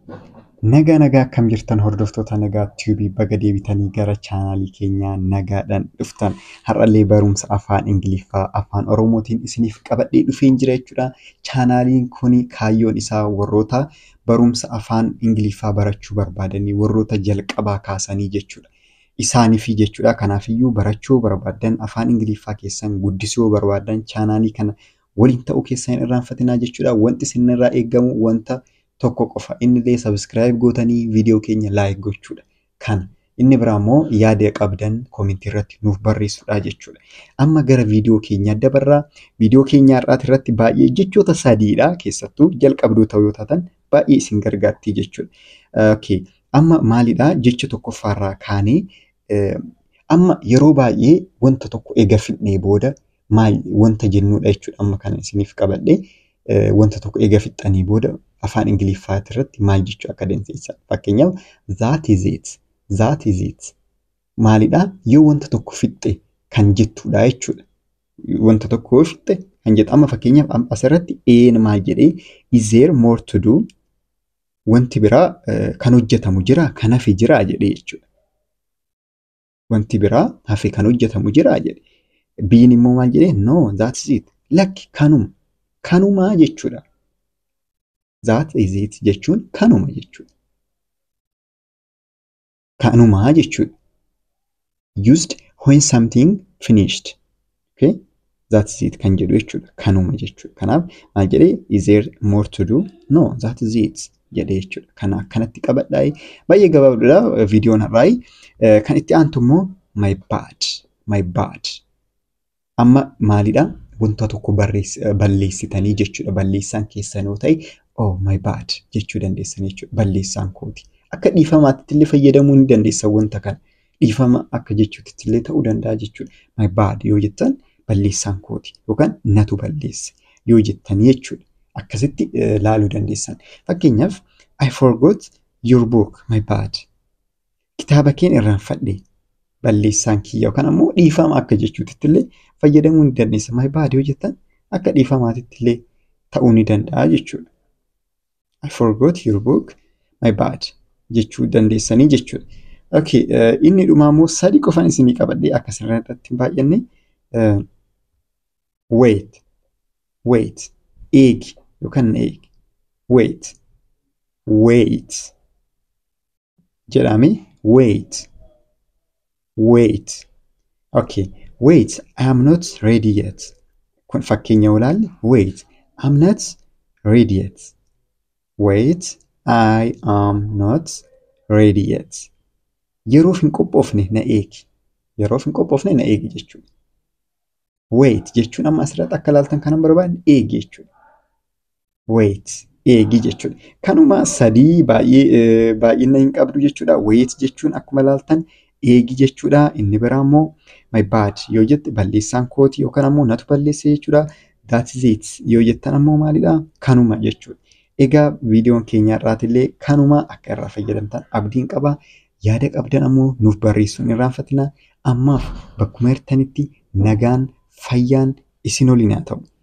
Nagaa nagaa akkam jirtan hordoftoota nagaa tiivii baga deebitanii gara chaanaalii keenyaa nagaadhaan dhuftan. Har'allee barumsa afaan Ingiliffaa afaan Oromootiin isiniif qabadhee dhufeen jira jechuudha. Chaanaaliin kun kaayyoon isaa warroota barumsa afaan Ingiliffaa barachuu barbaadanii warroota jalqabaa kaasanii jechuudha. Isaaniif jechuudha. Kanaafiyyuu barachuu barbaadan afaan Ingiliffaa keessan guddisuu barbaadan chaanaalii kana waliin ta'uu keessan hin irraanfatinaa jechuudha. Wanti isinirraa eegamu wanta tokko qofa innillee sabiskiraayib gootanii viidiyoo keenya laayik gochuudha. Kana inni biraa immoo yaada qabdan koomentii irratti nuuf barreessuudha jechuudha. Amma gara viidiyoo keenyaa dabarraa viidiyoo keenya har'aati irratti baay'ee jechoota sadiidha keessattuu jalqabdoota yoo taatan baay'ee isin gargaarti jechuudha. Okay. Amma maalidhaa jecha tokkoffaarraa kaanee amma yeroo baay'ee wanta tokko eega fixnee booda maal wanta jennuudha jechuudha. Amma kana isiniif qabadhee wanta tokko eega fixanii booda afaan Ingiliffaa irratti maal jechuu akka dandeessan. Fakkeenyaaf that is it, that is it. Maalidhaa yoo wanta tokko fixxe kan jettudha jechuudha. Wanta tokko yoo fixxe kan jettu amma fakkeenyaaf asirratti een maal jedhee is there more to do wanti biraa kan hojjetamu jira kan hafe jira jedhee jechuudha. Wanti biraa hafe kan hojjetamu jira jedhe. Biin immoo maal jedhee no that is it lakki kanuma kanumaa jechuudha. That is it jechuun kanuma jechuudha. Kanumaa jechuudha. Used when something finished. Okay? That is it kan jedhu jechuudha. Kanuma jechuudha. Kanaaf maal jedhee is there more to do? No, that is it jedhee jechuudha. Kana akkanatti qabadhaa. Baay'ee gabaabdudha viidiyoon har'aa. Kan itti aantu immoo my bad. My bad. Amma maalidhaa? Wanta tokko balleessitanii jechuudha. Balleessaan keessan yoo ta'e oh my bad jechuu dandeessan jechuudha. Balleessaan kooti. Akka dhiifamaatti illee fayyadamuu ni dandeessan wanta kana. Dhiifama akka jechuutti illee ta'uu danda'a jechuudha. My bad yoo jettan balleessaan kooti yookaan natu balleesse yoo jettan jechuudha. Akkasitti laaluu dandeessan. Fakkeenyaaf I forgot your book my bad. Kitaaba keen irraanfadhe balleessaan kiyya yookaan ammoo dhiifama akka jechuutti illee fayyadamuu ni dandeessa. My bad yoo jettan akka dhiifamaatitti illee ta'uu ni danda'a jechuudha. I forgot your book my bad jechuu dandeessanii jechuudha. Okay, inni dhumaa immoo sadi qofan isinii qabadhee akka sirriitti hin baay'anne wait, wait, eegi yookaan na eegi, wait, wait jedhame wait, wait. Okay, wait, I am not ready yet. Kun fakkeenya olaalle wait, I am not ready yet. Wait, I am not ready yet. Yeroof hin qophoofne na eegi. Yeroof hin qophoofne na eegi jechuudha. Wait jechuun amma asirratti akka ilaaltan kanan barbaadne eegi jechuudha. Wait eegi jechuudha. Kanuma sadii baay'ee baay'ina hin qabdu jechuudha. Wait jechuun akkuma ilaaltan eegi jechuudha. Inni biraa immoo my bad yoo jette balleessaan kooti yookaan ammoo natu balleesse jechuudha. That is it yoo jettan ammoo maalidha? Kanuma jechuudha. Egaa viidiyoon keenya irraatillee kanuma akka irraa fayyadamtan abdiin qaba. Yaada qabdan ammoo nuuf barreessuun hin irraanfatinaa. Ammaaf bakkuma jirtanitti nagaan fayyaan isin waliin haa ta'u.